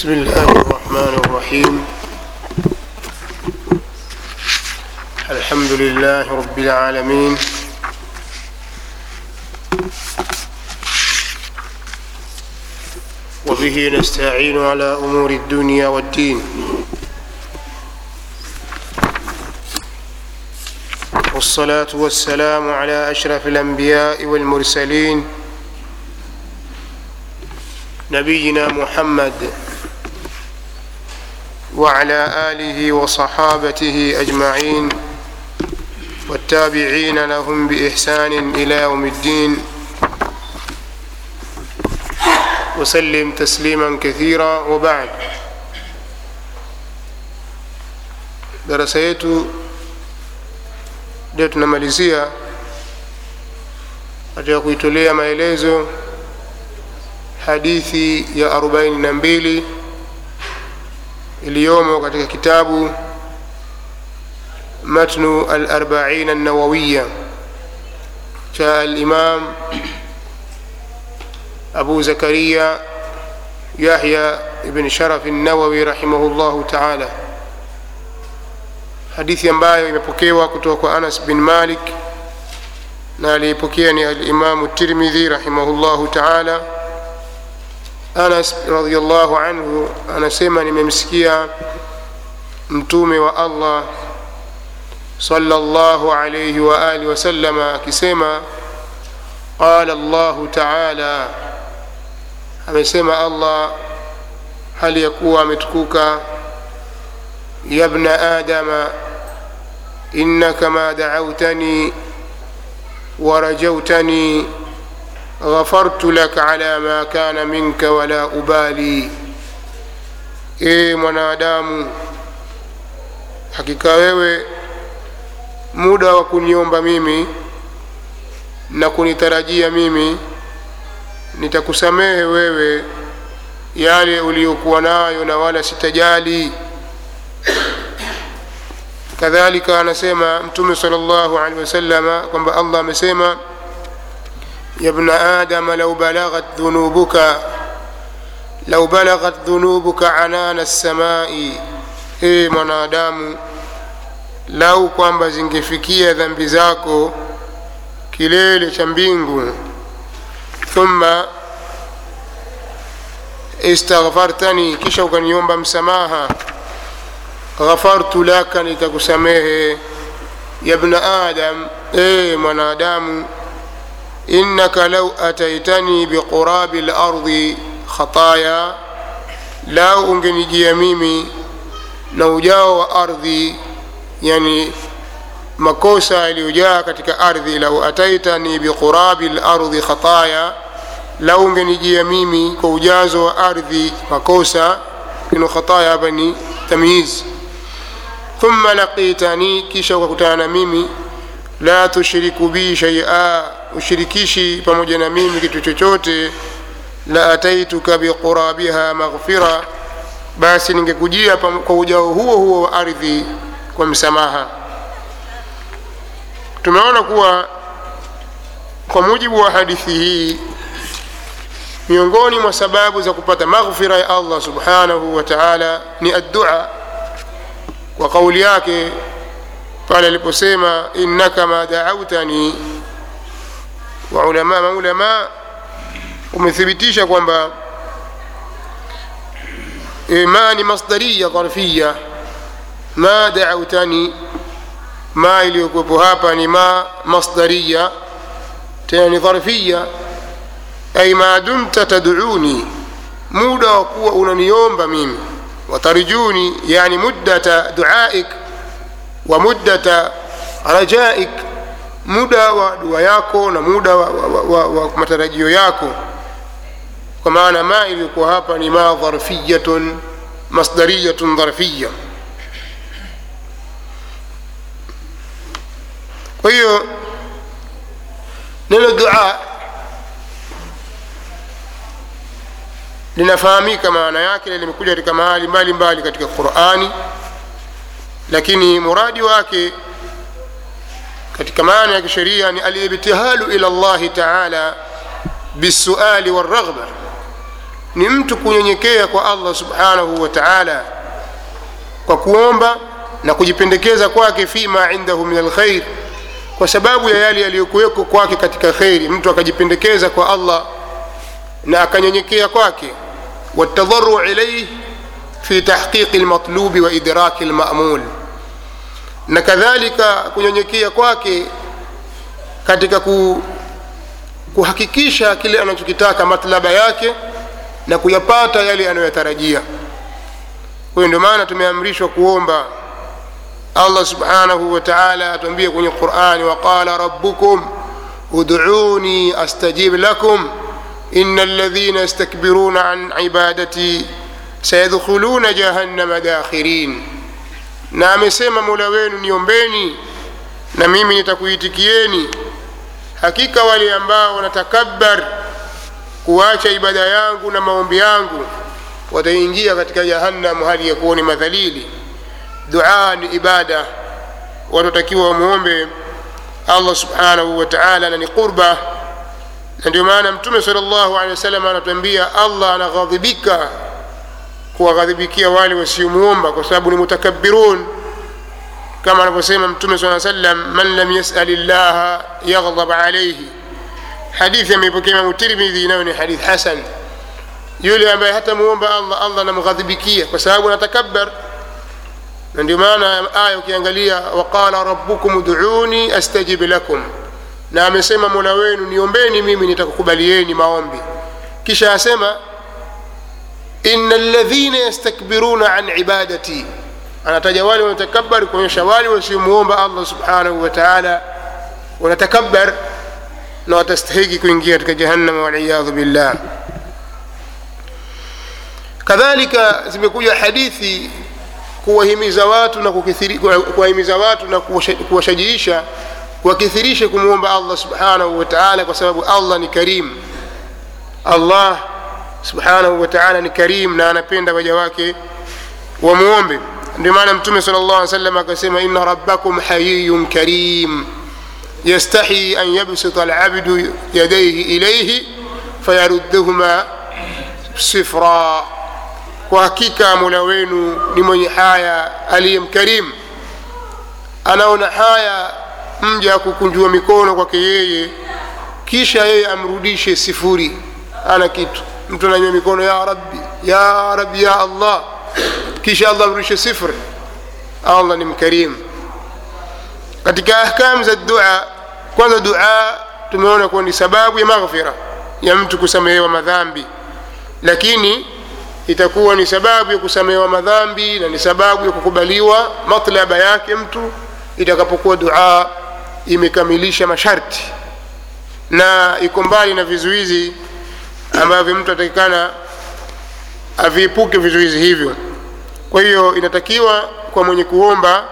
بسم الله الرحمن الرحيم الحمد لله رب العالمين وبه نستعين على امور الدنيا والدين والصلاه والسلام على اشرف الانبياء والمرسلين نبينا محمد وعلى اله وصحابته اجمعين والتابعين لهم باحسان الى يوم الدين وسلم تسليما كثيرا وبعد darasa yetu ndio tunamalizia katika kuitolea maelezo hadithi ya 42 iliyomo katika kitabu matnu al-arba'in an-nawawiya cha al-imam أبو زكريا يحيى بن شرف النووي رحمه الله تعالى hadithi ambayo imepokewa kutoka kwa anas bin malik na aliipokea ni alimamu tirmidhi rahimahullahu taala anas radiallahu anhu anasema nimemsikia mtume wa allah salllahu alaihi waalihi wasalama akisema qala llahu taala amesema allah hali ya kuwa ametukuka yabna adama innaka ma dacautani ورجوتني غفرت لك على ما كان منك ولا أبالي ee mwanadamu hakika wewe muda wa kuniomba mimi na kunitarajia mimi nitakusamehe wewe yale uliyokuwa nayo na wala sitajali kadhalika anasema mtume sal llahu alehi wasalama kwamba allah amesema yabna adama lau balaghat dhunubuka lau balaghat dhunubuka anana lsamai ee mwanadamu lau kwamba zingefikia dhambi zako kilele cha mbingu thumma istaghfartani kisha ukaniomba msamaha ghafartu laka nitakusamehe yabna adam ee mwanadamu innaka lau ataitani biqurabi lardi khataya lau ungenijia mimi na ujao wa ardhi yani makosa yaliyojaa katika ardhi lau ataitani biqurabi lardhi khataya lau ungenijia mimi kwa ujazo wa ardhi makosa ino khataya hapa ni tamyiz thumma laqitani kisha ukakutana na mimi la tushriku bi shaia ushirikishi pamoja na mimi kitu chochote la ataituka biqurabiha maghfira basi ningekujia kwa ujao huo huo wa ardhi kwa msamaha tumeona kuwa kwa mujibu wa hadithi hii miongoni mwa sababu za kupata maghfira ya allah subhanahu wa taala ni addua kwa kauli yake pale aliposema innaka ma daautani wa ulama maulama umethibitisha kwamba ma ni masdariya dharfiya ma daautani ma iliyokuwepo hapa ni ma masdariya tena ni dharfiya ay ma dumta taduni muda wa kuwa unaniomba mimi watarjuni yani muddata duaik wa muddata rajaik muda wa dua yako na muda wa, wa, wa, wa matarajio yako kwa maana ma iliyokuwa hapa ni ma dharfiyatun masdariyatun dharfiya kwa hiyo neno dua linafahamika maana yake na limekuja katika mahali mbalimbali katika qurani lakini muradi wake katika maana ya kisheria ni alibtihalu ila llahi taala bisuali walraghba ni mtu kunyenyekea kwa allah subhanahu wa taala kwa kuomba na kujipendekeza kwake fima indahu min alkhair kwa sababu ya yale yaliyokuweko kwake katika kheri mtu akajipendekeza kwa allah na akanyenyekea kwake watadharu ilaihi fi tahqiqi lmatlubi wa idraki lmamul na kadhalika kunyenyekea kwake katika ku, kuhakikisha kile anachokitaka matlaba yake na kuyapata yale anayoyatarajia kwa hiyo ndio maana tumeamrishwa kuomba allah subhanahu wa taala atuambia kwenye qurani waqala rabbukum uduni astajib lakum ina alladhina yastakbiruna an ibadati sayadkhuluna jahannama dakhirin na amesema mola wenu niombeni na mimi nitakuitikieni hakika wale ambao wanatakabbar kuacha ibada yangu na maombi yangu wataingia katika jahannam hali ya kuwa ni madhalili dua ni ibada watatakiwa wamwombe allah subhanahu wa taala na ni qurba na ndio maana mtume sal llahu alehi wasallam anatuambia allah anaghadhibika kuwaghadhibikia wale wasiomwomba kwa sababu ni mutakabirun kama anavyosema mtume saa sallam man lam yasali llaha yaghdhab alaihi hadithi ameipokea imamu tirmidhi nayo ni hadith hasan yule ambaye hatamuomba allah allah anamghadhibikia kwa sababu anatakabar na ndio maana aya ukiangalia waqala rabbukum uduni astajib lakum na amesema mola wenu niombeni mimi nitakukubalieni maombi kisha asema ina ladhina yastakbiruna an ibadati anataja wale wanatakabari kuonyesha wale wasiomuomba allah subhanahu wa taala wanatakabar na watastahiki kuingia katika jahannama waliyadhu billah kadhalika zimekuja hadithi kuwahimiza watu na kuwahimiza watu na kuwashajiisha wakithirishe kumwomba allah subhanahu wa taala kwa sababu allah ni karim allah subhanahu wa taala ni karim na anapenda waja wake wamwombe ndio maana mtume sala llah alih salam akasema ina rabbakum hayiyun karim yastahi an yabsita alabdu yadaihi ilaihi fayaruddahuma sifra kwa hakika mola wenu ni mwenye haya aliye mkarimu anaona haya mja kukunjua mikono kwake yeye kisha yeye amrudishe sifuri ana kitu mtu ananywa mikono ya rabbi ya rabbi ya allah kisha allah amrudishe sifuri allah ni mkarimu katika ahkamu za dua kwanza dua tumeona kuwa ni sababu ya maghfira ya mtu kusamehewa madhambi lakini itakuwa ni sababu ya kusamehewa madhambi na ni sababu ya kukubaliwa matlaba yake mtu itakapokuwa dua imekamilisha masharti na iko mbali na vizuizi ambavyo mtu atakikana aviepuke vizuizi hivyo kwa hiyo inatakiwa kwa mwenye kuomba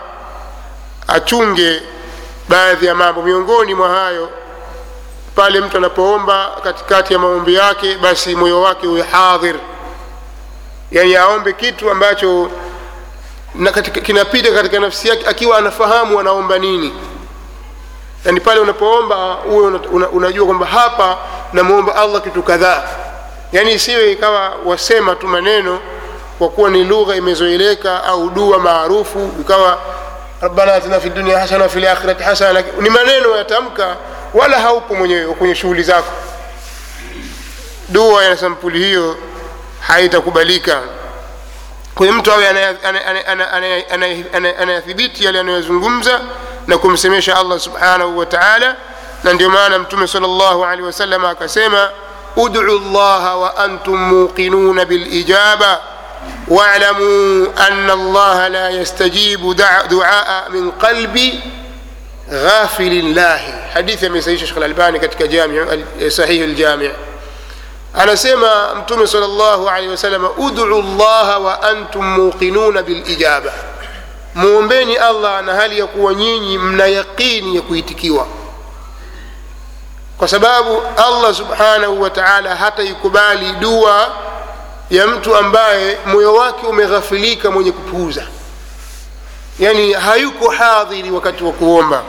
achunge baadhi ya mambo miongoni mwa hayo pale mtu anapoomba katikati ya maombi yake basi moyo wake uwe hadhir yani aombe kitu ambacho na katika, kinapita katika nafsi yake akiwa anafahamu anaomba nini yani pale unapoomba uwe una, una, unajua kwamba hapa namwomba allah kitu kadhaa yani isiwe ikawa wasema tu maneno kwa kuwa ni lugha imezoeleka au dua maarufu ikawa rabbana atina fi dunia hasana wafi lakhirati hasana ni maneno yatamka wala haupo mwenyewe kwenye shughuli zako dua ya sampuli hiyo haitakubalika kwa hiyo mtu awe anayathibiti yale anayozungumza na kumsemesha allah subhanahu wa taala na ndio maana mtume sal llahu alehi wasallam akasema udcu llaha wa antum muqinuna bilijaba واعلموا أن الله لا يستجيب دعاء من قلب غافل الله حديث من سيد الشيخ الألباني كتك جامع صحيح الجامع anasema mtume sal llahu alehi wasalama udcu llaha wa antum muqinuna bilijaba mwombeni allah na hali ya kuwa nyinyi mna yaqini ya kuitikiwa kwa sababu allah subhanahu wa taala hataikubali dua ya mtu ambaye moyo wake umeghafilika mwenye kupuuza yani hayuko hadhiri wakati wa kuomba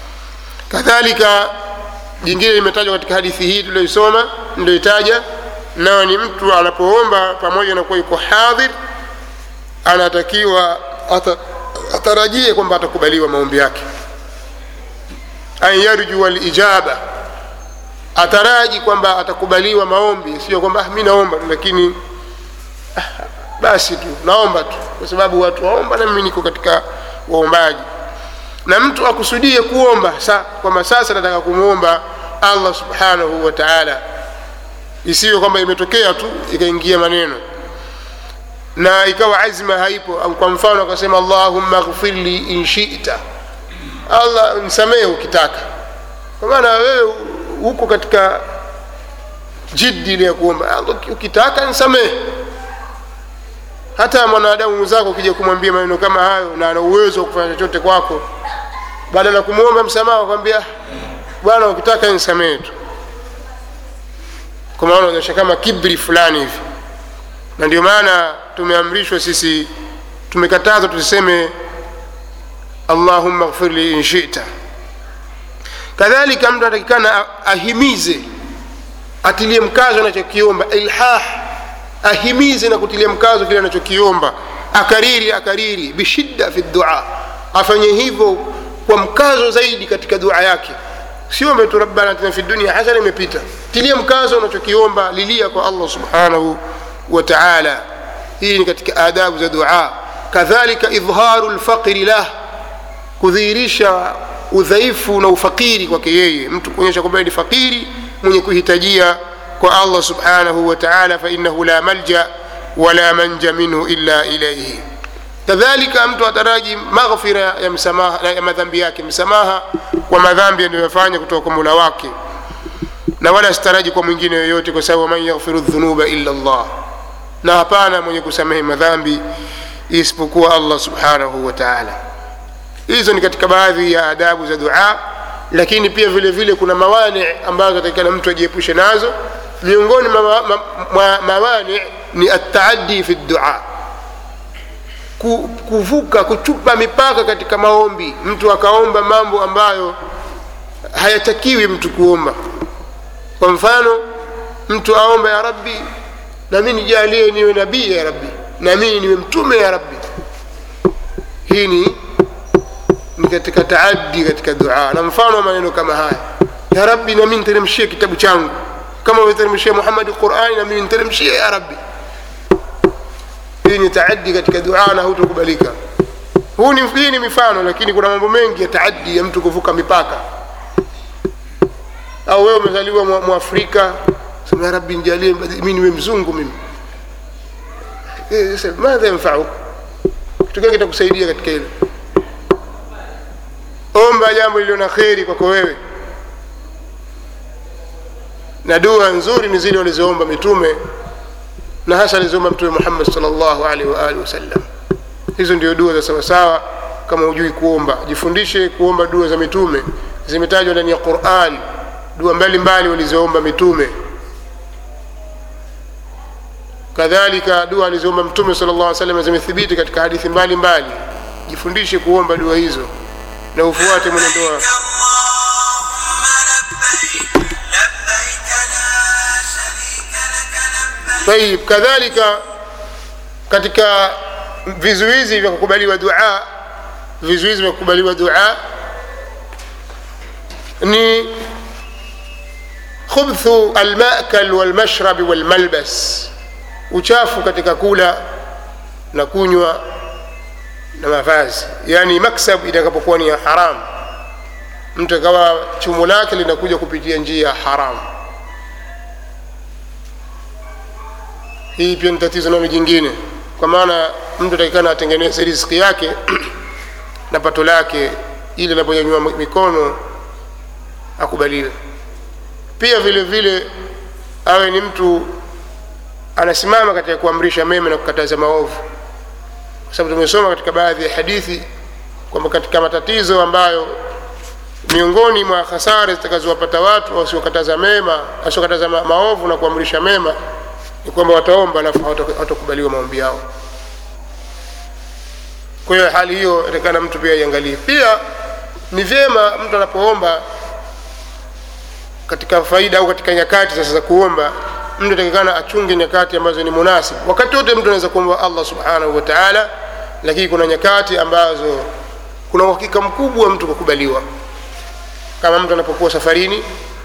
kadhalika jingine limetajwa katika hadithi hii tulioisoma ndoitaja nayo ni mtu anapoomba pamoja na kuwa yuko hadhir anatakiwa ata, atarajie kwamba atakubaliwa maombi yake an yarjua lijaba ataraji kwamba atakubaliwa maombi sio kwamba ah, mi naomba tu lakini ah, basi tu naomba tu kwa sababu watu waomba na mimi niko katika waombaji na mtu akusudie kuomba sa, kwamba sasa nataka kumwomba allah subhanahu wa taala isiwe kwamba imetokea tu ikaingia maneno na ikawa azma haipo au kwa mfano akasema allahumma ghfirli in shita allah nisamehe ukitaka kwa maana wewe huko katika jiddi ile ya kuomba Allah, ukitaka nisamehe hata mwanadamu mwenzako ukija kumwambia maneno kama hayo na ana uwezo wa kufanya chochote kwako badala ya kumwomba msamaha kwambia bwana ukitaka nisamehe tu kwa maana unaonyesha kama kibri fulani hivi na ndio maana tumeamrishwa sisi tumekatazwa tusiseme allahumma ghfirli in shita kadhalika mtu anatakikana ahimize atilie mkazo anachokiomba ilhah ahimize na kutilia mkazo kile anachokiomba akariri akariri bishidda fi dua afanye hivyo kwa mkazo zaidi katika dua yake siombe tu rabbana atina fi dunia hasana imepita tilia mkazo unachokiomba lilia kwa allah subhanahu wa taala hii ni katika adabu za dua kadhalika idharu lfaqri lah kudhihirisha udhaifu na ufakiri kwake yeye mtu kuonyesha kwamba ni fakiri mwenye kuhitajia kwa allah subhanahu wa taala fainahu la malja wala manja minhu illa ilaihi kadhalika mtu ataraji maghfira ya msamaha ya madhambi yake msamaha kwa madhambi aliyoyafanya kutoka kwa mula wake na wala sitaraji kwa mwingine yoyote kwa sababu man yaghfiru dhunuba illa llah na hapana mwenye kusamehe madhambi isipokuwa allah subhanahu wa taala hizo ni katika baadhi ya adabu za dua lakini pia vile vile kuna mawani ambazo atakikana mtu ajiepushe nazo miongoni mwa ma, ma, mawani ni ataadi fi dua Ku, kuvuka kuchupa mipaka katika maombi mtu akaomba mambo ambayo hayatakiwi mtu kuomba kwa mfano mtu aomba ya rabbi nami nijalie niwe nabii ya rabbi nami niwe mtume ya rabbi hii ni ni katika taaddi katika dua na mfano wa maneno kama haya ya rabbi nami niteremshie kitabu changu kama umeteremshia muhammadi qurani nami niteremshie ya rabbi hii ni taaddi katika dua na hutokubalika huu ni, hii ni mifano lakini kuna mambo mengi ya taaddi ya mtu kuvuka mipaka au wewe umezaliwa mwafrika sema ya rabbi njalie mi niwe mzungu mimi madha yanfauk kitu gani kitakusaidia katika hilo omba jambo lililo na kheri kwako wewe na dua nzuri ni zile walizoomba mitume na hasa alizoomba mtume muhammad salllahu alaihi waalihi wasallam hizo ndio dua za sawasawa kama hujui kuomba jifundishe kuomba dua za mitume zimetajwa ndani ya quran dua mbalimbali walizoomba mitume kadhalika dua alizoomba mtume sala llah salam zimethibiti katika hadithi mbalimbali jifundishe kuomba dua hizo na ufuate mwenendo wao tayib kadhalika katika vizuizi vya kukubaliwa dua vizuizi vya kukubaliwa dua ni khubthu almakal walmashrabi walmalbas uchafu katika kula na kunywa na mavazi yani maksab itakapokuwa ni ya haramu mtu akawa chumo lake linakuja kupitia njia ya haramu hii pia ni tatizo nalo jingine kwa maana mtu atakikana atengeneze riziki yake na pato lake ili anaponyanyua mikono akubaliwe pia vile vile awe ni mtu anasimama katika kuamrisha mema na kukataza maovu kwa sababu tumesoma katika baadhi ya hadithi kwamba katika matatizo ambayo miongoni mwa hasara zitakazowapata watu wasiokataza mema wasiokataza ma maovu na kuamrisha mema ni kwamba wataomba alafu hawatakubaliwa maombi yao kwa hiyo hali hiyo atakana mtu pia iangalie pia ni vyema mtu anapoomba katika faida au katika nyakati sasa za kuomba mtu atakikana achunge nyakati ambazo ni munasib wakati wote mtu anaweza kuomba allah subhanahu wa taala lakini kuna nyakati ambazo kuna uhakika mkubwa mtu kukubaliwa kama mtu anapokuwa safarini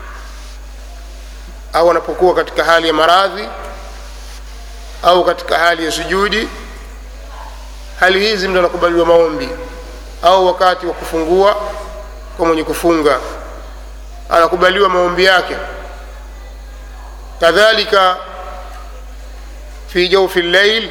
au anapokuwa katika hali ya maradhi au katika hali ya sujudi hali hizi mtu anakubaliwa maombi au wakati wa kufungua kwa mwenye kufunga anakubaliwa maombi yake kadhalika fi jaufi llail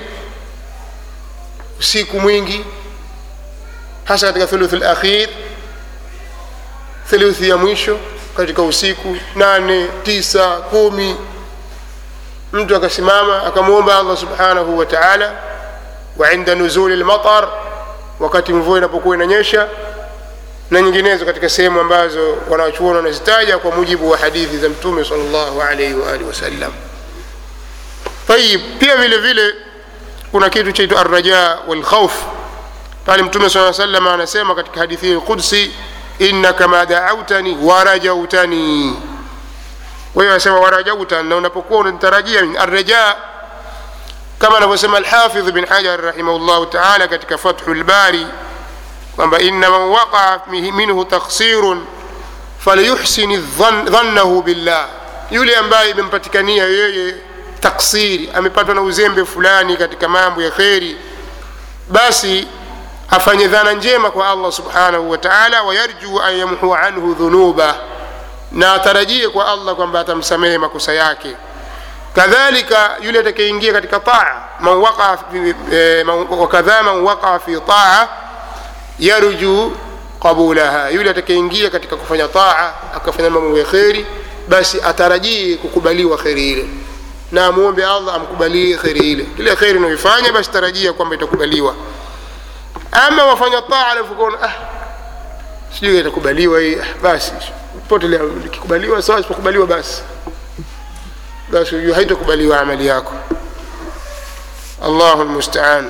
usiku mwingi hasa katika thuluthi lakhir thuluthi ya mwisho katika usiku nane tisa kumi mtu akasimama akamwomba allah subhanahu wa taala wa inda nuzuli lmatar wakati mvua inapokuwa inanyesha na nyinginezo katika sehemu ambazo wanachuoni wanazitaja kwa mujibu wa hadithi za mtume sal llahu alaihi waalihi wasallam tayib pia vile vile kuna kitu chaitwa arraja walkhauf pale mtume saa salam anasema katika hadithi lqudsi innaka ma daautani warajautani kwa hiyo anasema warajautan na unapokuwa unanitarajia arraja kama anavyosema alhafidh bin hajar rahimahullahu taala katika fathu lbari kwamba inna man waqaa minhu taksirun falyuhsin dhannahu billah yule ambaye imempatikania yeye taksiri amepatwa na uzembe fulani katika mambo ya kheri basi afanye dhana njema kwa allah subhanahu wa taala wayarjuu an yamhua anhu dhunuba na atarajie kwa allah kwamba atamsamehe makosa yake kadhalika yule atakayeingia katika taa man waqa fi, eh, wakadha man waqa fi taa yarju qabulaha yule atakayeingia katika kufanya taa akafanya mambo ya kheri basi atarajie kukubaliwa kheri ile na amwombe allah amkubalie kheri ile kile kheri unaoifanya basi tarajia kwamba itakubaliwa ama wafanya taa alafu kaona ah, sijui itakubaliwa hii ah, basi potelea ikikubaliwa sawa isipokubaliwa basi basi ujue haitakubaliwa amali yako allahu lmustaan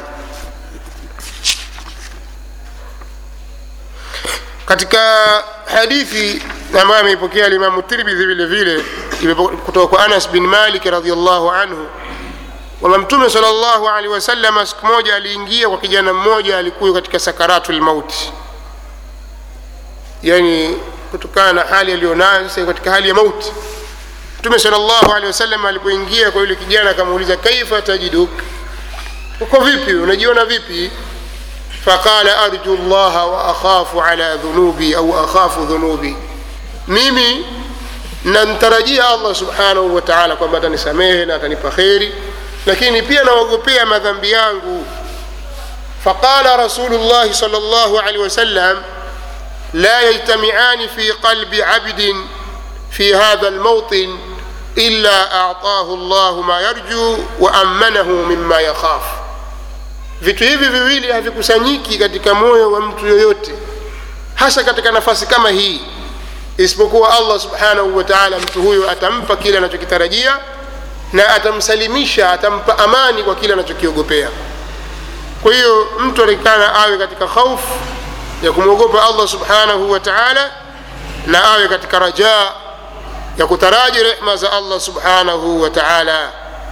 katika hadithi ambayo ameipokea limamu tirmidhi vile vile kutoka kwa anas bin malik radiallahu anhu kwamba mtume sala llahu alehi wasalama siku moja aliingia kwa kijana mmoja alikuwa katika sakaratu lmauti yani kutokana na hali aliyonayo sasa katika hali ya mauti mtume sala llahu alehi wasallam alipoingia kwa yule kijana akamuuliza kaifa tajiduk uko vipi unajiona vipi faqala arju llaha wa akhafu ala dhunubi au akhafu dhunubi mimi namtarajia allah subhanahu wa taala kwamba atanisamehe na atanipa kheri lakini pia naogopea madhambi yangu faqala rasulu llahi sal llahu alehi wasallam la yajtamiani fi qalbi abdin في هذا الموطن إلا أعطاه الله ما يرجو وأمنه مما يخاف vitu hivi viwili havikusanyiki katika moyo wa mtu yoyote hasa katika nafasi kama hii isipokuwa allah subhanahu wa taala mtu huyo atampa kile anachokitarajia na atamsalimisha atampa amani kwa kile anachokiogopea kwa hiyo mtu atakikana awe katika khaufu ya kumwogopa allah subhanahu wa taala na awe katika rajaa ya kutaraji rehma za allah subhanahu wa taala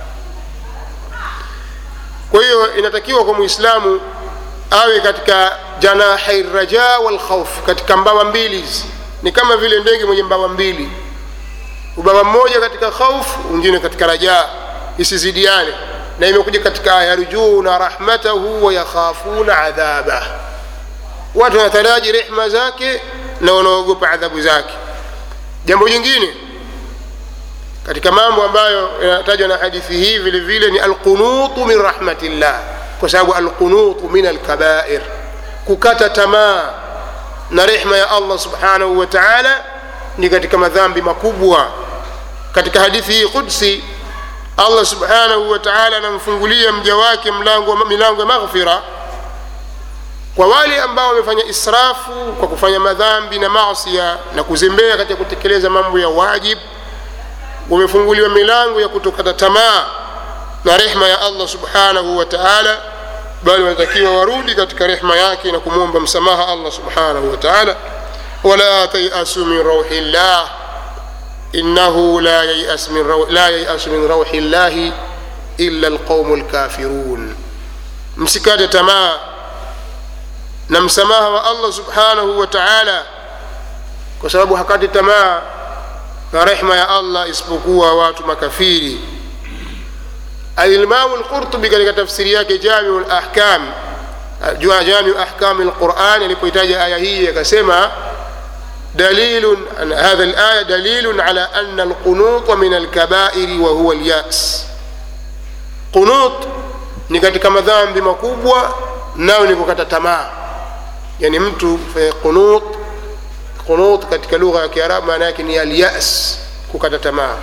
kwa hiyo inatakiwa kwa muislamu awe katika janahai raja walkhauf katika mbawa mbili hizi ni kama vile ndege mwenye mbawa mbili ubawa mmoja katika khauf mwingine katika rajaa isizidiane na imekuja katika aya yarjuna rahmatahu wayakhafuna adhabah watu wanataraji rehma zake na wanaogopa adhabu zake jambo jingine katika mambo ambayo yanatajwa na hadithi hii vile vile ni alqunutu min rahmatillah kwa sababu alqunutu min alkabair kukata tamaa na rehma ya allah subhanahu wa taala ni katika madhambi makubwa katika hadithi hii qudsi allah subhanahu wa taala anamfungulia mja wake mlango milango ya maghfira kwa wale ambao wamefanya israfu kwa kufanya madhambi na masia na kuzembea katika kutekeleza mambo ya wajib wamefunguliwa milango ya kutokata tamaa na rehma ya allah subhanahu wa taala bali wanatakiwa warudi katika rehma yake na kumwomba msamaha allah subhanahu wa taala wala tayasu min rauhi llah innahu la yayas min, raw, la yayas min rauhi llahi illa alqaumu lkafirun msikate tamaa na msamaha wa allah subhanahu wa taala kwa sababu hakati tamaa na rehma ya allah isipokuwa watu makafiri alimamu lqurtubi katika tafsiri yake jamiu lahkam jamiu ahkami lquran alipohitaja aya hii akasema دليل هذا الآية دليل على أن القنوط من الكبائر وهو اليأس قنوط ni katika madhambi makubwa nayo ni kukata tamaa yani mtu qunut qunut katika lugha ya kiarabu maana yake ni alyas kukata tamaa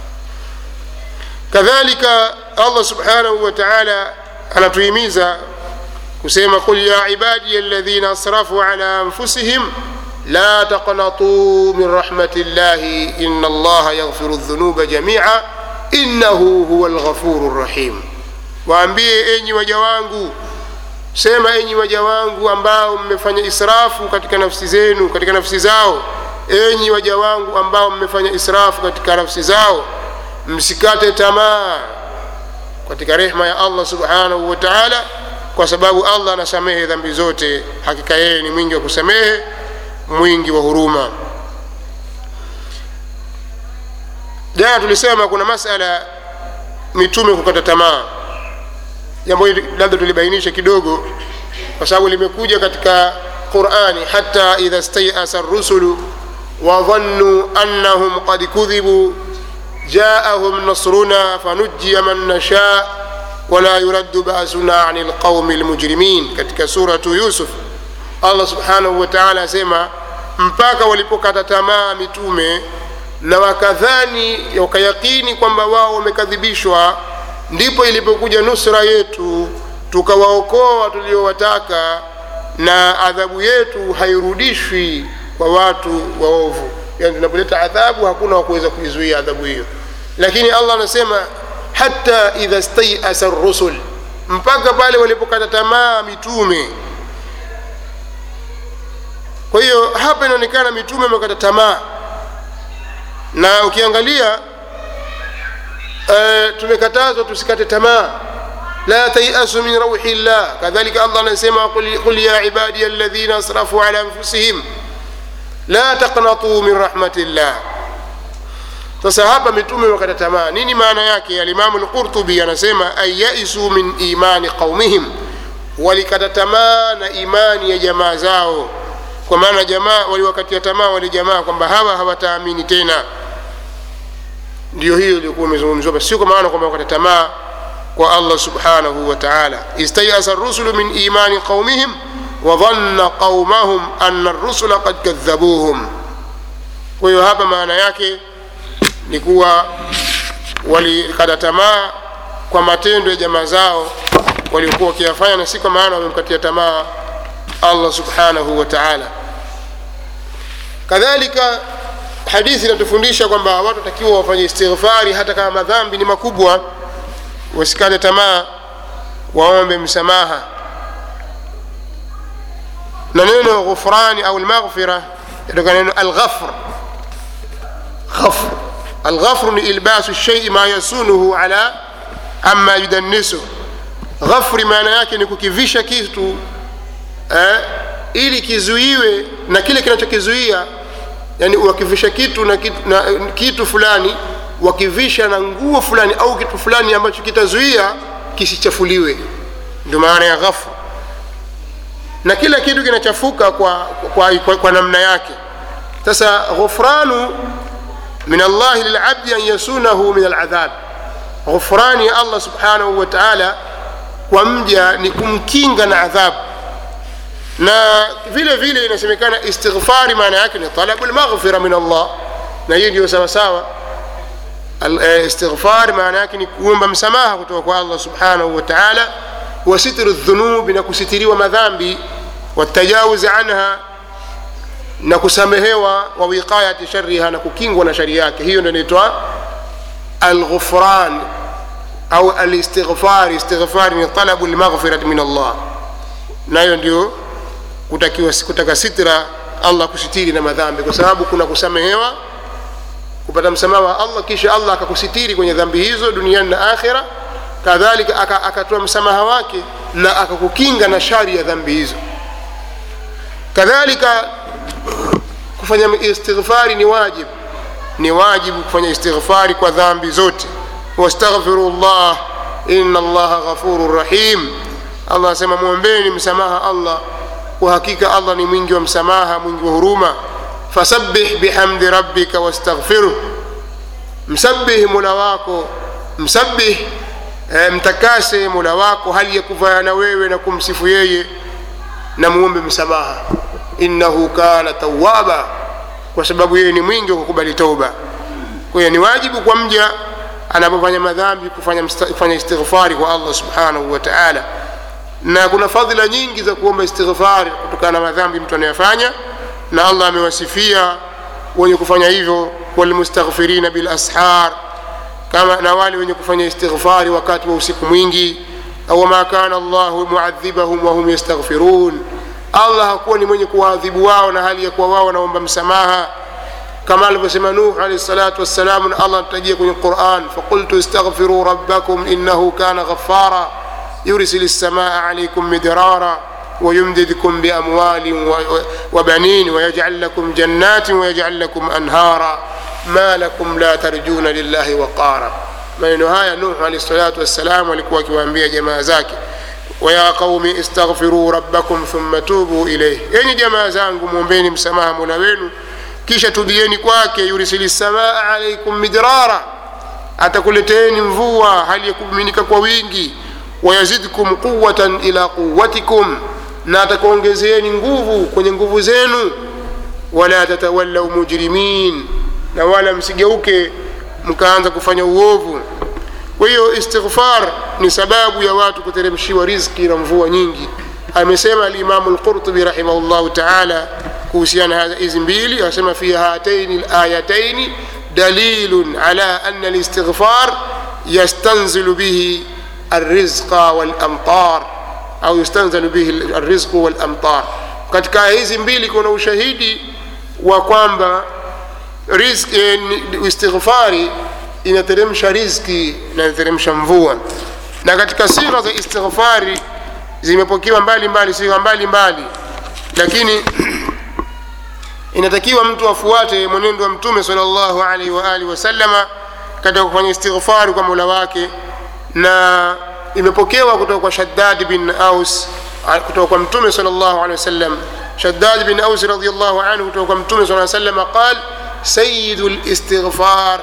kadhalika allah subhanahu wa taala anatuhimiza kusema qul ya ibadiya alladhina asrafu ala anfusihim la taqnatuu min rahmati llahi ina allaha yaghfiru dhunuba jamia innahu huwa lghafuru rrahim waambie enyi waja wangu sema enyi waja wangu ambao mmefanya israfu katika nafsi zenu katika nafsi zao enyi waja wangu ambao mmefanya israfu katika nafsi zao msikate tamaa katika rehma ya allah subhanahu wa taala kwa sababu allah anasamehe dhambi zote hakika yeye ni mwingi wa kusamehe mwingi wa huruma jana tulisema kuna masala mitume kukata tamaa jambo hili labda tulibainisha kidogo kwa sababu limekuja katika qurani hata idha stayasa rusulu wadhannuu annahum qad kudhibuu jaahum nasruna fanujia man nasha wala yuraddu basuna ani lqaumi lmujrimin katika suratu yusuf allah subhanahu wa taala asema mpaka walipokata tamaa mitume na wakadhani wakayakini kwamba wao wamekadhibishwa ndipo ilipokuja nusra yetu tukawaokoa tuliowataka na adhabu yetu hairudishwi kwa watu waovu yani tunapoleta adhabu hakuna wakuweza kuizuia adhabu hiyo lakini allah anasema hata idha staiasa rusul mpaka pale walipokata tamaa mitume kwa hiyo hapa inaonekana mitume wamekata tamaa na ukiangalia uh, tumekatazwa tusikate tamaa la tayasu min rauhi llah kadhalika allah anasema qul ya ibadiya alladhina asrafu ala anfusihim la taqnatuu min rahmati llah sasa hapa mitume wakata tamaa nini maana yake alimamu lqurtubi anasema an yaisu min imani qaumihim walikata tamaa na imani ya jamaa zao kwa maana jamaa waliwakatia tamaa wale jamaa kwamba hawa hawataamini tena ndio hiyo ilikuwa imezungumziwa sio kwa maana kwamba wakata tamaa kwa allah subhanahu wa taala istayasa rusulu min imani qaumihim wadhanna qaumahum ana rusula qad kadhabuhum kwa hiyo hapa maana yake ni kuwa walikata tamaa kwa matendo ya jamaa zao waliokuwa wakiyafanya na si kwa maana wamemkatia tamaa allah subhanahu wa taala kadhalika hadithi inatufundisha kwamba watu watakiwa wafanye istighfari hata kama madhambi ni makubwa wasikate tamaa waombe msamaha na neno ghufrani au lmaghfira yatoka neno alghafr غفر الغفر إلباس الشيء ما يسونه على عما يدنسه غفر maana yake ni kukivisha kitu eh, ili kizuiwe na kile kinachokizuia yani wakivisha kitu na kitu, na kitu fulani wakivisha na nguo fulani au kitu fulani ambacho kitazuia kisichafuliwe ndio maana ya ghafr na kila kitu kinachafuka kwa, kwa, kwa, kwa namna yake sasa ghufranu من الله للعبد أن يسونه من العذاب غفران يا الله سبحانه وتعالى ومجا نكمكينغا na adhabu na vile vile inasemekana istighfari maana yake ni talabu lmaghfira min allah na hiyo ndio sawasawa istighfari maana yake ni kuomba msamaha kutoka kwa allah subhanahu wa taala wa sitru dhunubi na kusitiriwa madhambi watajawuzi anha na kusamehewa wa wiqayati shariha na kukingwa na shari yake hiyo ndio inaitwa alghufran au alistighfar istighfar ni talabu lmaghfirati min allah nayo ndio kutakiwa kutaka sitra allah kusitiri na madhambi kwa sababu kuna kusamehewa kupata msamaha wa allah kisha allah akakusitiri kwenye dhambi hizo duniani na akhira kadhalika aka- akatoa msamaha wake na akakukinga na shari ya dhambi hizo kadhalika kufanya istighfari ni wajibu ni wajibu kufanya istighfari kwa dhambi zote wastaghfiru llah ina allaha ghafuru rahim allah anasema mwombeni msamaha allah kwa hakika allah ni mwingi wa msamaha mwingi wa huruma fasabbih bihamdi rabbika wastaghfiruh msabbih mola wako msabbih eh, mtakase mola wako hali ya kuvaa na wewe na kumsifu yeye na muombe msamaha innahu kana tawaba kwa sababu yeye ni mwingi wa kukubali toba kwa hiyo ni wajibu kwa mja anapofanya madhambi kufanya, msta- kufanya istighfari kwa allah subhanahu wa taala na kuna fadhila nyingi za kuomba istighfari kutokana na madhambi mtu anayofanya na allah amewasifia wenye kufanya hivyo walmustaghfirina bilashar kama na wale wenye kufanya istighfari wakati wa usiku mwingi au wama kana llahu muadhibahum wahum yastaghfirun allah hakuwa ni mwenye kuwaadhibu wao na hali ya kuwa wao wanaomba msamaha kama alivyosema nuh alaihi salatu wassalam na allah anatajia kwenye quran faqultu istaghfiruu rabbakum innahu kana ghafara yursil lsamaa alaikum midrara ويمددكم بأموال و- و- وبنين ويجعل لكم جنات ويجعل لكم أنهارا ما لكم لا ترجون لله وقارا maneno haya nuh alahi salatu wassalam alikuwa akiwaambia jamaa zake waya qaumi istaghfiruu rabbakum thumma tubu ilaih yenyi jamaa zangu mwombeni msamaha mola wenu kisha tubieni kwake yurisili samaa alaikum midrara atakuleteeni mvua hali ya kumiminika kwa wingi wayazidkum quwatan ila quwatikum na atakuongezeeni nguvu kwenye nguvu zenu wala tatawallau mujrimin na wala msigeuke mkaanza kufanya uovu kwa hiyo istighfar ni sababu ya watu kuteremshiwa rizki na mvua nyingi amesema alimamu lqurtubi rahimahullahu taala kuhusiana na hizi mbili anasema fi hataini layataini dalilun ala ana listighfar yastanzilu bihi الرزق والأمطار أو يستنزل به الرزق والأمطار katika aya hizi mbili kuna ushahidi wa kwamba rizki, eh, ni- istighfari inateremsha rizki na inateremsha mvua na katika sigha za istighfari zimepokewa mbali mbali sigha mbali mbali lakini inatakiwa mtu afuate mwenendo wa mtume salllahu alaihi waalihi wasallama katika kufanya istighfari kwa mola wake na imepokewa kutoka kwa shaddad bin aus a- kutoka kwa mtume salllahu alehi wasallam shaddad bin aus radiallahu anhu kutoka kwa mtume saa salama qal sayidu listighfar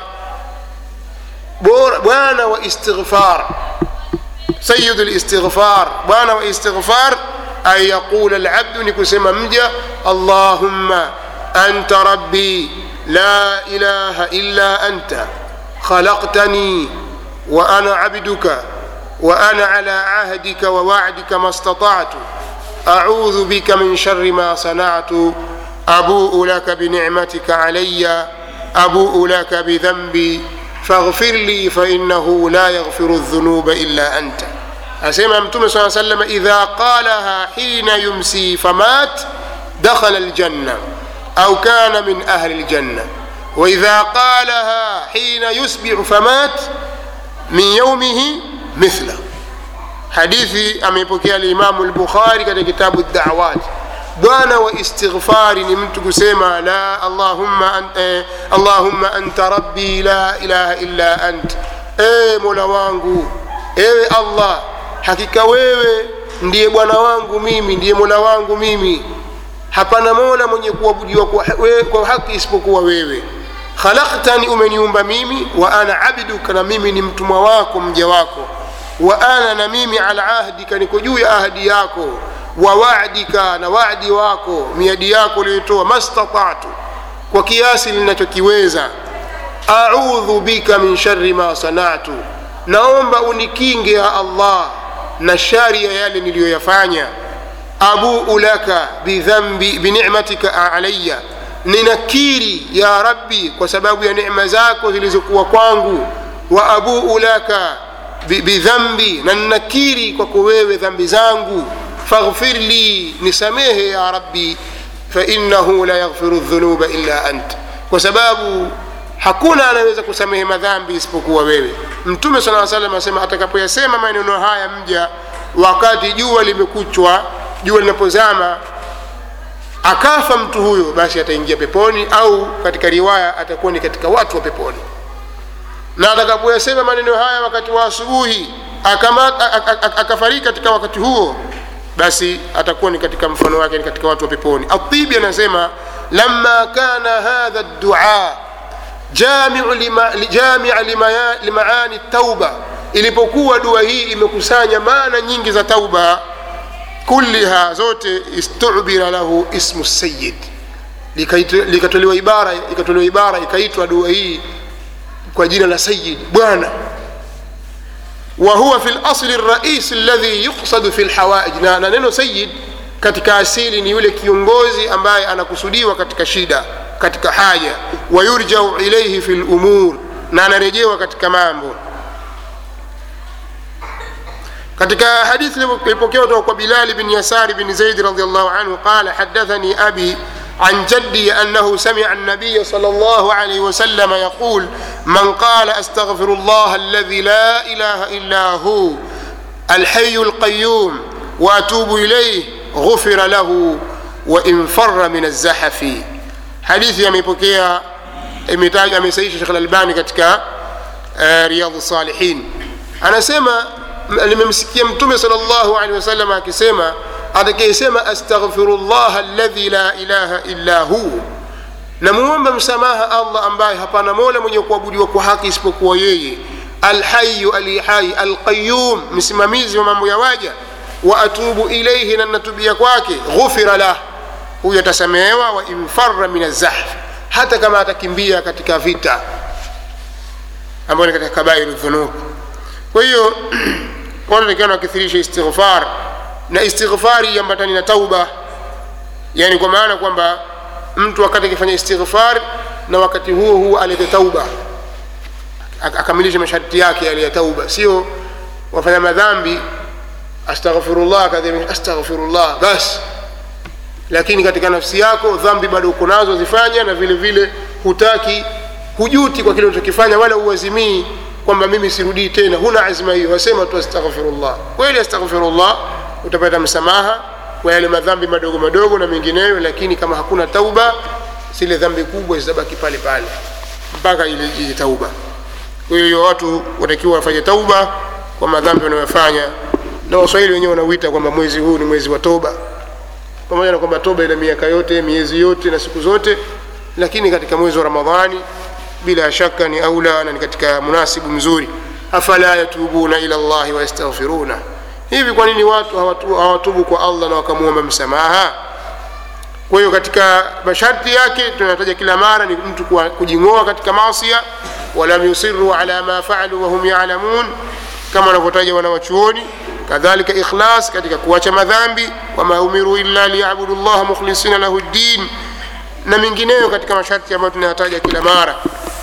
bora- bwana wa istighfar سيد الاستغفار بوانا واستغفار أن يقول العبد نكسم مجا اللهم أنت ربي لا إله إلا أنت خلقتني وأنا عبدك وأنا على عهدك ووعدك ما استطعت أعوذ بك من شر ما صنعت أبوء لك بنعمتك علي أبوء لك بذنبي فاغفر لي فإنه لا يغفر الذنوب إلا أنت أسمع متوم صلى الله عليه وسلم إذا قالها حين يمسي فمات دخل الجنة أو كان من أهل الجنة وإذا قالها حين يصبح فمات من يومه مثله hadithi ameipokea limamu lbukhari katika kitabu dawat bwana wa istighfari ni mtu kusema la allahumma, an, eh, allahumma anta rabbi la ilaha illa ant ewe mola wangu ewe allah hakika wewe ndiye bwana wangu mimi ndiye mola wangu mimi hapana mola mwenye kuabudiwa kwa, we- kwa haki isipokuwa wewe khalaqtani umeniumba mimi wa ana abduka na mimi ni mtumwa wako mja wako wa ana na mimi ala ahdika niko juu ya ahdi yako wa wadika na wadi wako miadi yako uliyotoa mastatatu kwa kiasi linachokiweza audhu bika min shari ma sanatu naomba unikinge ya allah na shari ya yale niliyoyafanya abuu laka bidhambi binicmatika alaya ninakiri ya rabbi kwa sababu ya necma zako zilizokuwa kwangu wa abuu laka bi- bidhambi na ninakiri kwako wewe dhambi zangu faghfir li nisamehe ya rabbi fainahu la yaghfiru dhunuba illa ant kwa sababu hakuna anaweza kusamehe madhambi isipokuwa wewe mtume sala salam asema atakapoyasema maneno haya mja wakati jua limekuchwa jua linapozama akafa mtu huyo basi ataingia peponi au katika riwaya atakuwa ni katika watu wa peponi na atakapoyasema maneno haya wakati wa asubuhi akafariki katika wakati huo basi atakuwa ni katika mfano wake ni katika watu wa peponi atibi anasema lama kana hadha dua jamiu lima, jamia lima, limaani tauba ilipokuwa dua hii imekusanya maana nyingi za tauba kulliha zote istubira lahu ismu sayid likatolewa ibara ikatolewa ibara ikaitwa dua hii kwa jina la sayid bwana wa huwa fi lasli rais alladhi yuqsadu fi lhawaij na, na neno sayid katika asili ni yule kiongozi ambaye anakusudiwa katika shida katika haja wayurjau ilaihi fi lumur na anarejewa katika mambo katika hadithi ilipokewa kutoka kwa bilali bin yasari bin zaidi radiallahu anhu qala hadathani abi عن جدي أنه سمع النبي صلى الله عليه وسلم يقول من قال أستغفر الله الذي لا إله إلا هو الحي القيوم وأتوب إليه غفر له وإن فر من الزحف حديث يميبكيا imetaja amesaisha shekh lalbani katika uh, riyadhu salihin anasema nimemsikia mtume sal llahu alehi wasallam akisema atakayesema astaghfirullah alladhi la ilaha illa hu namuomba msamaha allah ambaye hapana mola mwenye kuabudiwa kwa haki isipokuwa yeye alhayu alihai alqayum msimamizi wa mambo ya waja wa atubu ilaihi na natubia kwake ghufira lah huyo atasamehewa wa infara min azahf hata kama atakimbia katika vita ambayo ni katika kabairu dhunub kwa hiyo watu takiwa wakithirisha istighfar na istighfari iambatani na tauba yani kwa maana kwamba mtu wakati akifanya istighfar na wakati huo huo alete tauba akamilishe masharti yake yale ya tauba sio wafanya madhambi astaghfirullah kadhia astaghfirullah basi lakini katika nafsi yako dhambi bado uko nazo zifanya na vile vile hutaki hujuti kwa kile unachokifanya wala uazimii kwamba mimi sirudii tena huna azma hiyo wasema tu astaghfirullah kweli astaghfirullah utapata msamaha kwa yale madhambi madogo madogo na mengineyo lakini kama hakuna tauba zile dhambi kubwa zitabaki pale pale mpaka ile ije tauba kwa hiyo watu watakiwa wafanye tauba kwa madhambi wanayofanya na waswahili wenyewe wanauita kwamba mwezi huu ni mwezi wa toba pamoja na kwamba toba ina miaka yote miezi yote na siku zote lakini katika mwezi wa ramadhani bila shaka ni aula na ni katika munasibu mzuri afala yatubuna ila llahi wayastaghfiruna hivi kwa nini watu hawatu, hawatubu kwa allah na wakamwomba msamaha kwa hiyo katika masharti yake tunataja kila mara ni mtu kujing'oa katika masia walam yusiru ala ma faalu wahum yalamun kama wanavyotaja wanawachuoni kadhalika ikhlas katika kuacha madhambi wama umiru illa liyabudu llaha mukhlisina lahu ddin na mengineyo katika masharti ambayo tunayataja kila mara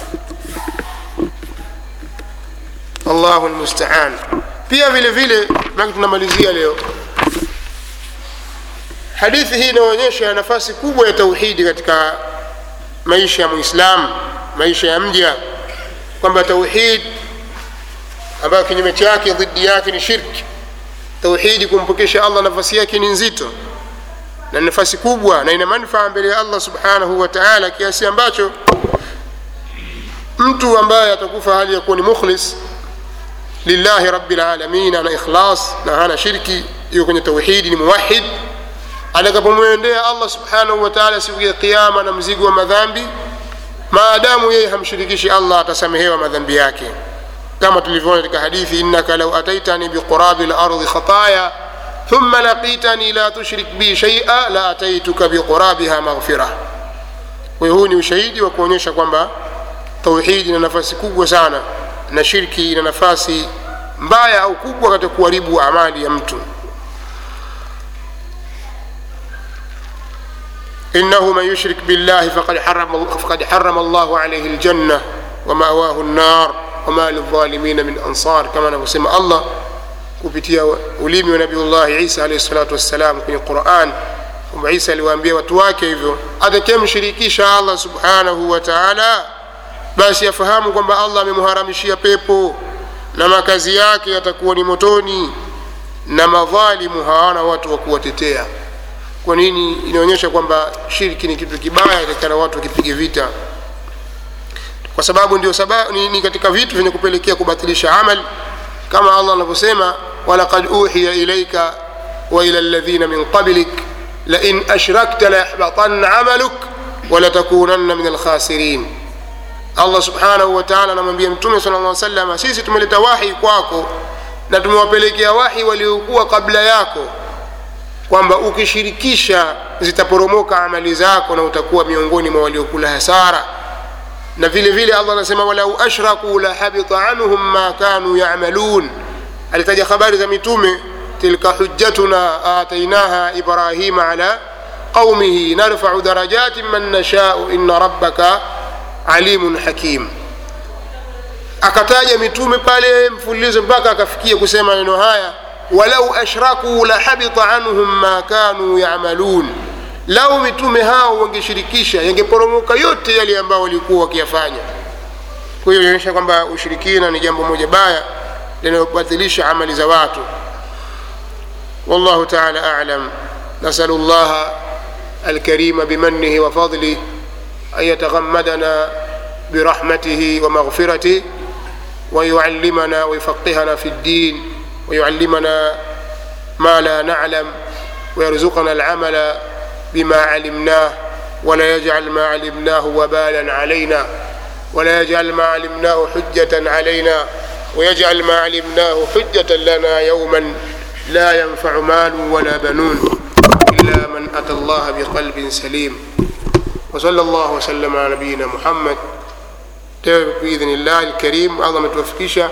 allahu lmustaan pia vile vile maki tunamalizia leo hadithi hii inaonyesha nafasi kubwa ya tauhidi katika maisha ya muislam maisha ya mja kwamba tauhid ambayo kinyume chake dhidi yake ni shirki tauhidi kumpokesha allah nafasi yake ni nzito na nafasi kubwa na ina manufaa mbele ya allah subhanahu wa taala kiasi ambacho mtu ambaye atakufa hali ya kuwa ni mukhlis lillahi rabilalamin ana ikhlas na hana shirki iko kwenye tauhidi ni muwahid atakapomwendea allah subhanahu wa taala siku ya qiama na mzigo wa madhambi maadamu yeye hamshirikishi allah atasamehewa madhambi yake kama tulivyoona katika hadithi innaka lau ataitani biqurabi lardi khataya thumma laqitani la tushrik bi shaia la ataituka biqurabiha maghfira kwa huu ni ushahidi wa kuonyesha kwamba tauhidi ina nafasi kubwa sana na shirki ina nafasi mbaya au kubwa katika kuharibu amali ya mtu إنه من يشرك بالله فقد حرم, فقد حرم الله عليه الجنة ومأواه النار وما للظالمين من أنصار كما نقسم الله kupitia ulimi wa nabiullahi isa alaihi salatu wassalam kwenye quran kwamba isa aliwaambia watu wake hivyo atakayemshirikisha allah subhanahu wa taala basi afahamu kwamba allah amemharamishia pepo na makazi yake yatakuwa ni motoni na madhalimu hawana watu wa kuwatetea kwa nini inaonyesha kwamba shirki ni kitu kibaya takikana watu wakipige vita kwa sababu ndio sababu ni, ni katika vitu vyenye kupelekea kubatilisha amal kama allah anavyosema walaqad uhiya ilaika wa ila ladhina min qablik lain ashrakta layahbatanna amaluk walatakunanna min alkhasirin allah subhanahu wa taala anamwambia mtume sala lla salama sisi tumeleta wahi kwako na tumewapelekea wahi waliokuwa kabla yako kwamba ukishirikisha zitaporomoka amali zako na utakuwa miongoni mwa waliokula hasara na vile vile allah anasema walau ashrakuu la habita anhum ma kanu yamalun alitaja habari za mitume tilka hujjatuna atainaha ibrahima ala qaumihi narfau darajatin man nashau inna rabbaka alimun hakim akataja mitume pale mfululizo mpaka akafikia kusema maneno haya walau ashrakuu la habita anhum ma kanu yamalun lau mitume hao wangeshirikisha yangeporomoka yote yale ambao walikuwa wakiyafanya kwa hiyo inaonyesha kwamba ushirikina ni jambo moja baya linalobatilisha amali za watu wallahu taala alam nasalu llaha alkarima bimanihi wafadlih an yataghammadana برحمته ومغفرته ويعلمنا ويفقهنا في الدين ويعلمنا ما لا نعلم ويرزقنا العمل بما علمناه ولا يجعل ما علمناه وبالا علينا ولا يجعل ما علمناه حجة علينا ويجعل ما علمناه حجة لنا يوما لا ينفع مال ولا بنون إلا من أتى الله بقلب سليم وصلى الله وسلم على نبينا محمد باذن الله الكريم الله متوفكيشة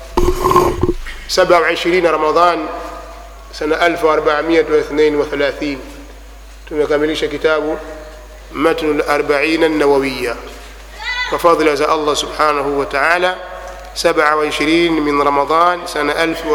27 رمضان سنة 1432 tumekamilisha kitabu matnu larbaina nawawiya kwa fadhila za allah subhanahu wa taala 27 min ramadan sana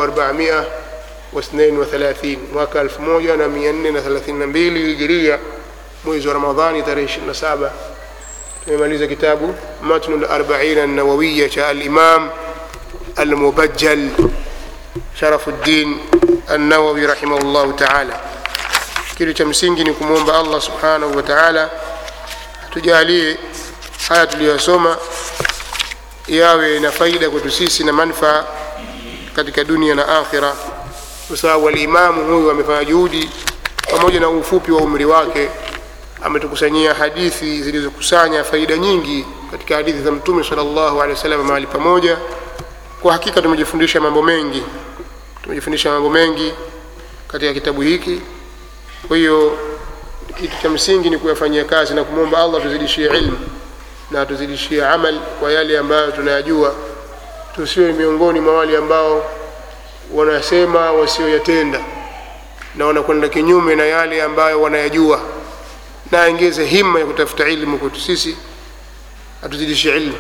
1432 mwaka 1432 hijiria mwezi wa ramadhani tarehe 27 tumemaliza kitabu matnu larbaina nawawiya cha alimam almubajjal sharafuddin annawawi rahimahullahu taala kitu cha msingi ni kumwomba allah subhanahu wa taala tujalie haya tuliyosoma yawe na faida kwetu sisi na manfaa katika dunia na akhira kwa sababu alimamu huyu amefanya juhudi pamoja na ufupi wa umri wake ametukusanyia hadithi zilizokusanya faida nyingi katika hadithi za mtume salllahu alehi wasallam mahali pamoja kwa hakika tumejifundisha mambo mengi tumejifundisha mambo mengi katika kitabu hiki kwa hiyo kitu cha msingi ni kuyafanyia kazi na kumwomba allah tuzidishie ilmu na tuzidishie amal kwa yale ambayo tunayajua tusiwe miongoni mwa wale ambao wanasema wasioyatenda na wanakwenda kinyume na yale ambayo wanayajua na aongeze himma ya kutafuta ilmu kwetu sisi atuzidishie ilmu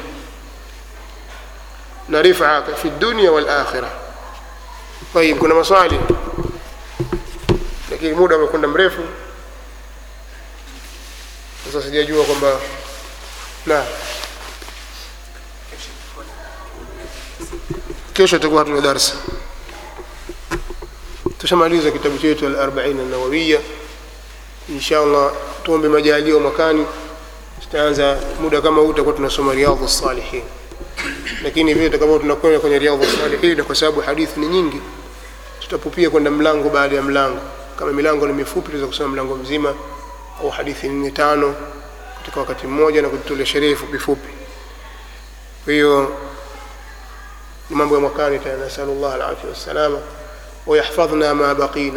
na rifa fi dunia walakhira tayib kuna maswali lakini muda umekwenda mrefu sasa sijajua kwamba na kesho tutakuwa hatuna darsa tushamaliza kitabu chetu alarbaina nawawiya insha allah tuombe majalio mwakani tutaanza muda kama huu tutakuwa tunasoma riadhu salihin lakini vile tutakapo tunakwenda kwenye riadhu salihin kwa sababu hadithi ni nyingi tutapupia kwenda mlango baada ya mlango kama milango ni mifupi tunaweza kusoma mlango mzima au hadithi nne tano katika wakati mmoja na kutolea sherehe fupi fupi kwa hiyo ni mambo ya mwakani tena nasalu llah alafia wassalama wayahfadhna ma baqina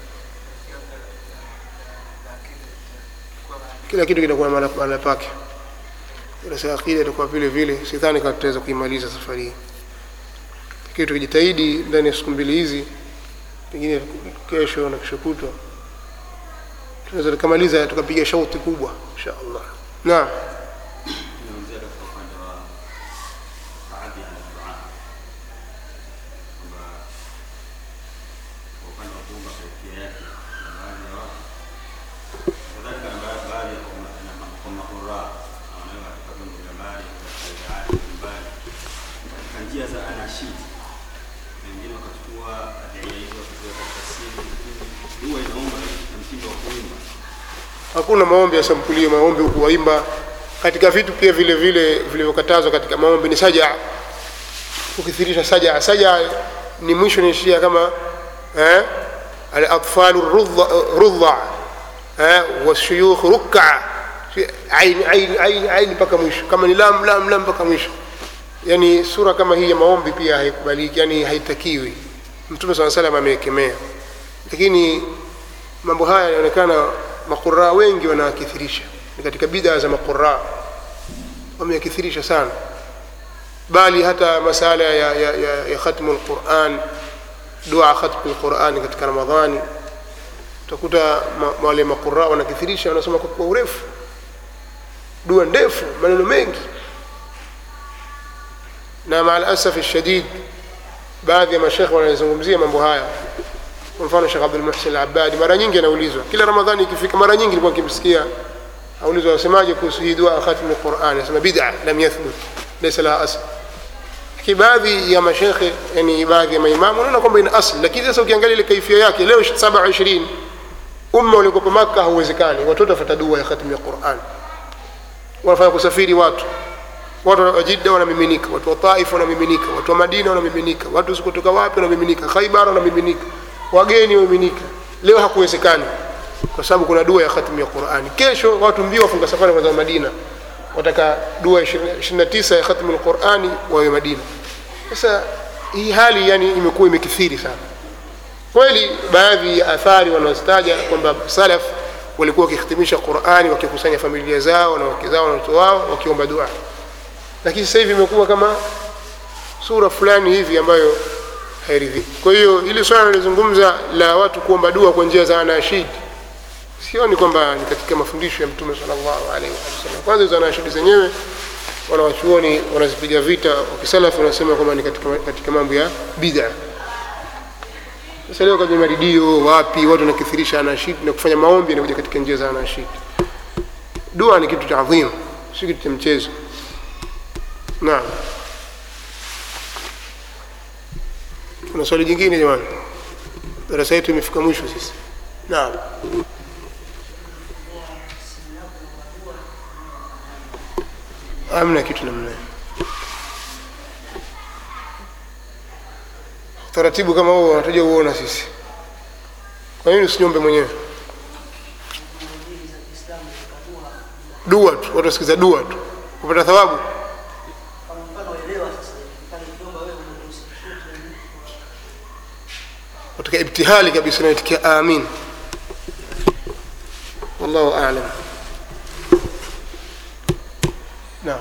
kila kitu kitakuwa mahala mahala pake ila saa akida itakuwa vile vile sidhani kama tutaweza kuimaliza safari hii lakini tukijitahidi ndani ya siku mbili hizi pengine kesho na kesho kutwa tunaweza tukamaliza tukapiga shauti kubwa insha allah naam Nimezungumzia katika upande wa baadhi ya dua kwamba kwa upande wa kuumba kaitia yake na baadhi ya watu kadhalika na ba- baadhi ya kwa ma- na ma- kwa makuraa na wanaweka katika vyombo vya habari katika njia za anashid, na wengine wakachukua adhiya hizo wakaziweka katika simu. Dua inaomba na mtindo wa kuimba. hakuna maombi ya sampulio maombi huku waimba katika vitu pia vile vile vilivyokatazwa katika maombi ni saja ukithirisha saja saja ni mwisho niishia kama eh, alatfalu rudha- rudha eh, washuyukh ruk'a aini aini aini aini mpaka mwisho kama ni lam lam lam mpaka mwisho yani sura kama hii ya maombi pia haikubaliki yani haitakiwi mtume saa salam amewekemea lakini mambo haya yanaonekana maquraa wengi wanakithirisha ni katika bidaa za maquraa wameyakithirisha sana bali hata masala ya, ya, ya, ya khatmu lquran dua khatmu lqurani katika ramadhani utakuta ma- wale maquraa wanakithirisha wanasoma kwa, kwa urefu dua ndefu maneno mengi na maa alasafi shadid baadhi ya mashekhe wanazungumzia mambo haya kwa mfano Sheikh Abdul Muhsin Al-Abbadi mara nyingi anaulizwa kila Ramadhani ikifika, mara nyingi nilikuwa nikimsikia aulizwa, wasemaje kuhusu hii dua khatm al-Qur'an? Anasema bid'a lam yathbut laysa laha asl. Lakini baadhi ya mashekhe, yani baadhi ya maimamu wanaona kwamba ina asl, lakini sasa ukiangalia ile kaifia yake leo 27 umma uliokuwa Makka hauwezekani, watoto wafuata dua ya khatm al-Qur'an, wanafanya kusafiri watu watu wa Jidda wanamiminika, watu wa Taif wanamiminika, watu wa Madina wanamiminika, watu kutoka wapi wanamiminika, Khaibar wanamiminika, wageni wamiminika. Leo hakuwezekani kwa sababu kuna dua ya khatmu ya Qur'ani. Kesho watu mbio wafunga safari kwenda Madina, wataka dua 29 ya khatmu al-Qur'ani wawe Madina. Sasa hii hali yani imekuwa imekithiri sana kweli. Baadhi ya athari wanazitaja kwamba salaf walikuwa wakihitimisha Qur'ani wakikusanya familia zao na wake zao na watoto wao wakiomba dua lakini sasa hivi imekuwa kama sura fulani hivi ambayo hairidhiki. Kwa hiyo hili swala nalizungumza la watu kuomba dua kwa njia za anashid, sioni kwamba ni katika mafundisho ya Mtume sallallahu alaihi wasallam. Kwanza hizo anashidi zenyewe wanawachuoni wanazipiga vita, wakisalafu wanasema kwamba ni katika, katika mambo ya bid'a. Sasa leo kwenye maridio wapi watu wanakithirisha anashid na kufanya maombi yanakuja katika njia za anashid. Dua ni kitu cha adhimu, si kitu cha mchezo. Naam. Kuna swali jingine jamani? Darasa yetu imefika mwisho sisi. Naam. Hamna kitu namna hiyo. Taratibu kama huo unataja uona sisi. Kwa nini usinyombe mwenyewe? Dua tu, watu wasikiza dua tu. Kupata thawabu. katika ibtihali kabisa naitikia amin wallahu alam naam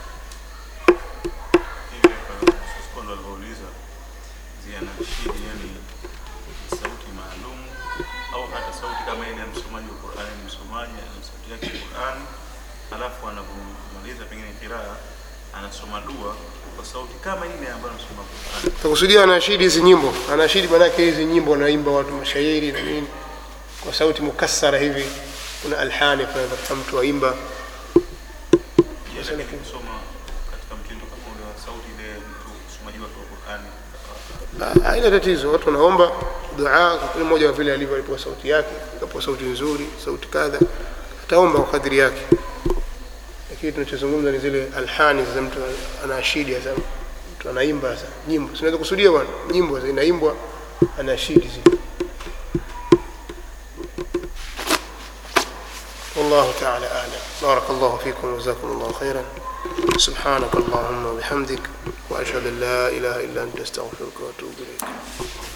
Sekondo alivyouliza zianashidi, yani sauti maalum au hata sauti kama ile ya msomaji wa Qur'ani, msomaji ana sauti yake ya Qur'ani, halafu anapomaliza pengine kiraa anasoma dua kwa sauti kama ile ambayo anasoma Qur'ani. takusudia anashidi hizi nyimbo anashidi maanake hizi nyimbo wanaimba watu mashairi na nini kwa sauti mukassara hivi kuna alhani kuna mtu waimba Je, lakini kusoma katika mtindo kama ule wa sauti ile mtu msomaji wake wa Qur'ani Ah, haina tatizo watu wanaomba dua kwa kila mmoja vile alivyo alipewa sauti yake akapewa sauti nzuri sauti kadha ataomba kwa kadri yake lakini tunachozungumza ni zile alhani za mtu anaashidi sasa mtu anaimba sasa nyimbo sinaweza kusudia bwana nyimbo zinaimbwa anaashidi zile والله تعالى أعلم بارك الله فيكم وجزاكم الله خيرا سبحانك اللهم وبحمدك وأشهد أن لا إله إلا أنت أستغفرك وأتوب إليك